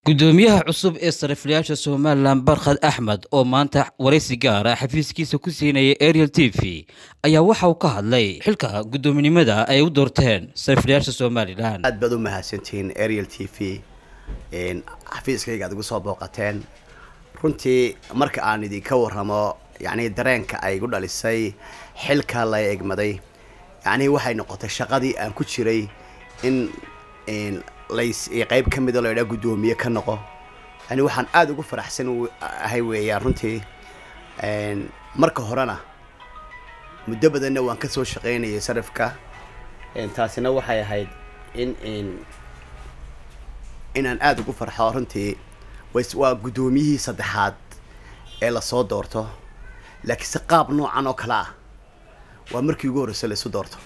gudoomiyaha cusub ee sariflayaasha somalilan barkhad axmed oo maanta waraysi gaara xafiiskiisa ku siinaya ariel t v ayaa waxa uu ka hadlay xilka guddoominimada ay u doorteen sariflayaasha somalilan aad baad u mahadsantihiin ariel t v xafiiskayga aad igu soo booqateen runtii marka aan idinka warramo yacni dareenka ay igu dhalisay xilka la egmaday yacni waxay noqotay shaqadii aan ku jiray in lays qayb ka mida laydhaa guddoomiye ka noqo yani waxaan aada ugu faraxsan ahay weeyaan runtii marka horena muddo badanna waan kasoo shaqaynayay sarifka taasina waxay ahayd in inaan aada ugu farxo runtii waa guddoomiyihii saddexaad ee lasoo doorto laakiinse qaab noocan oo kale ah waa markii ugu horreysa laisu doorto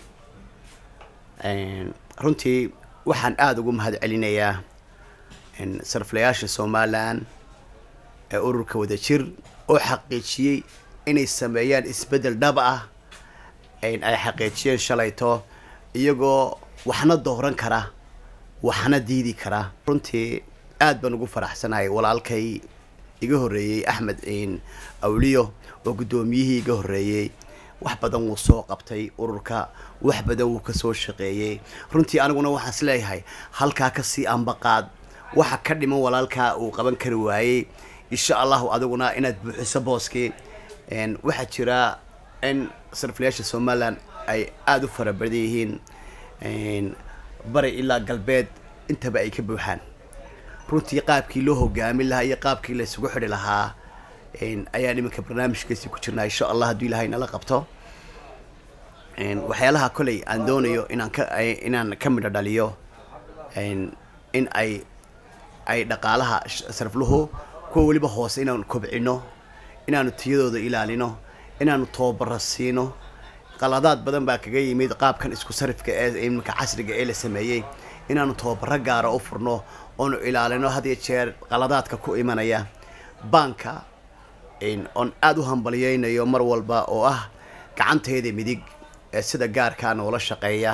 runtii waxaan aada ugu mahad celinayaa sariflayaasha somalilan ee ururka wadajir oo xaqiijiyey inay sameeyaan isbeddel dhab ah ay xaqiijiyeen shalayto iyagoo waxna dooran kara waxna diidi kara runtii aad baan ugu faraxsanahay walaalkay iga horreeyey axmed awliyo oo guddoomiyihii iga horreeyey wax badan wuu soo qabtay ururka wax badan wuu kasoo shaqeeyey runtii aniguna waxaan is leeyahay halkaa kasii ambaqaad waxa ka dhiman walaalkaa uu qaban kari waayey insha allahu adiguna inaad buuxiso booskii waxaa jira in sariflayaasha somalilan ay aada u fara badan yihiin bari ilaa galbeed intaba ay ka buuxaan runtii qaabkii loo hogaamin lahaa iyo qaabkii la isugu xidhi lahaa ayaan iminka barnaamijkaasi ku jirnaa insha allah hadduu ilahay nala qabto waxyaalaha koley aan doonayo inaan ka inaan ka midho dhaliyo in ay ay dhaqaalaha sarifluhu kuwa weliba hoose inaanu kobcino inaanu tiyadooda ilaalino inaanu tababaro siino qaladaad badan baa kaga yimid qaabkan isku sarifka ee iminka casriga ee la sameeyey inaanu tababaro gaara u furno oonu ilaalino had iyo jeer qaladaadka ku imanaya baanka oon aada u hambaliyeynayo mar walba oo ah gacantayda midig ee sida gaarkaa noola shaqeeya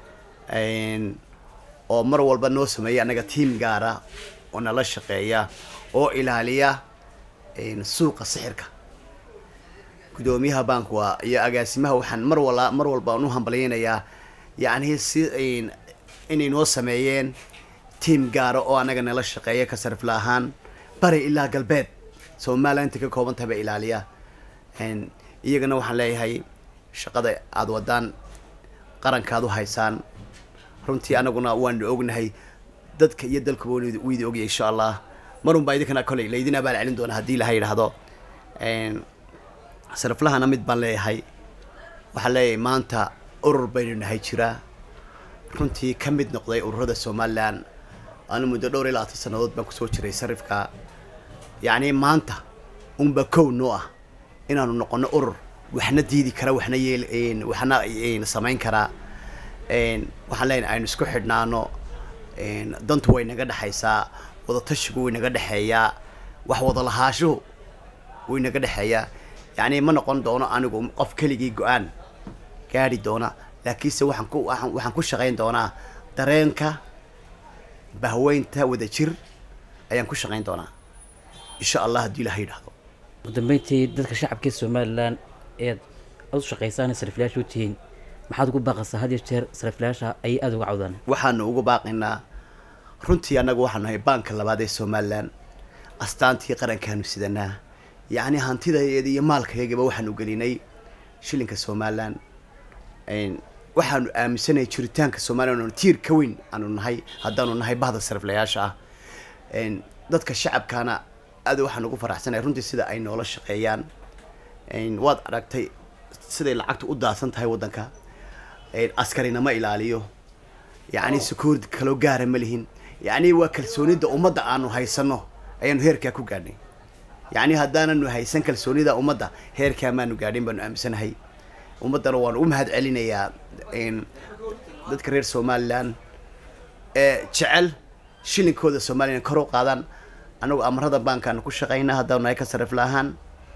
oo mar walba noo sameeya annaga tiam gaara oo nala shaqeeya oo ilaaliya suuqa sixirka guddoomiyaha baanka waa iyo agaasimaha waxaan mar wala mar walba aan u hambaliyeynayaa yacni si inay noo sameeyeen tiam gaara oo annaga nala shaqeeya ka sarifla ahaan bari ilaa galbeed somalilan inta ka kooban tahay ba ilaaliya iyagana waxaan leeyahay shaqada aada wadaan qarankaad u haysaan runtii anaguna waanu ognahay dadka iyo dalkuba wuu idi ogyahay insha allah marun baa idinkana koley laydin abaal celin doona haddii ilaha yidhaahdo sariflahana mid baan leeyahay waxaan leeyahay maanta urur baynu nahay jiraa runtii ka mid noqday ururada somalilan anu muddo dhowr iyo labaatan sannadood baan kusoo jiray sarifka yacni maanta unba kow noo ah inaanu noqono urur waxna diidi kara waxna yeel waxna samayn karaa waxaan leenahay aynu isku xidhnaano dantu way naga dhexaysaa wadatashigu way naga dhexeeyaa wax wada lahaashuhu way naga dhexeeyaa yacni ma noqon doono anigu qof keligii go-aan gaadhi doona laakiinse waxaan ku waxaan ku shaqayn doonaa dareenka bahweynta wadajir ayaan ku shaqayn doonaa insha allah haddii ilaha yidhahdo ugu dambeyntii dadka shacabka somalilan eed aad u shaqaysaan sariflayaasha u tihiin maxaad ugu baaqaysaa had iyo jeer sariflayaasha ayay aada uga cawdaan waxaanu ugu baaqaynaa runtii annagu waxaanu nahay baanka labaad ee somalilan astaantii qarankaanu sidanaa yacni hantidaeeda iyo maalkayagaba waxaanu gelinay shilinka somalilan waxaanu aaminsanay jiritaanka somalilan tiir ka weyn aanu nahay haddaanu nahay bahda sariflayaasha ah dadka shacabkaana aad waxaan ugu faraxsanay runtii sida ay noola shaqeeyaan waad aragtay siday lacagtu u daadsan tahay waddanka askarina ma ilaaliyo yacni security kaloo gaara ma lihin yacni waa kalsoonida ummadda aanu haysano ayaanu heerkaa ku gaadhnay yacni haddaananu haysan kalsoonida ummadda heerkaa maanu gaadhin baanu aaminsanahay ummaddana waanu u mahad celinayaa dadka reer somalilan ee jecel shilinkooda somalilan kor u qaadaan anagu amarada baankaanu ku shaqaynaa haddaanu nahay ka sarifla ahaan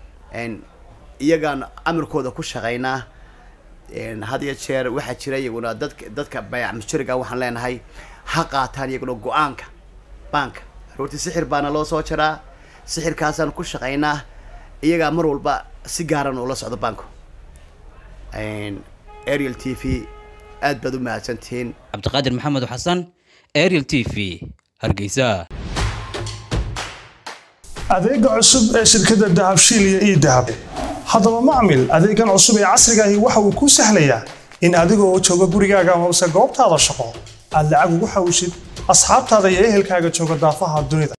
iyagaanu amarkooda ku shaqaynaa had iyo jeer waxaa jira iyaguna dadka dadka bayac mujariga waxaan leenahay ha qaataan iyaguna go-aanka baanka roorti sixir baana loo soo jaraa sixirkaasaan ku shaqaynaa iyagaa mar walba si gaaran ula socdo banku ariel t v aad baad u mahadsantihiin cabdiqaadir maxamed xasan ariel t v hargeysa adeega cusub ee shirkadda dahabshiil iyo ii dahab haddaba macmil adeegan cusub ee casrigaahi waxa uu kuu sahlayaa in adigoo jooga gurigaaga hoose goobtaada shaqo aad lacag ugu xawshid asxaabtaada iyo ehelkaaga jooga daafaha dunida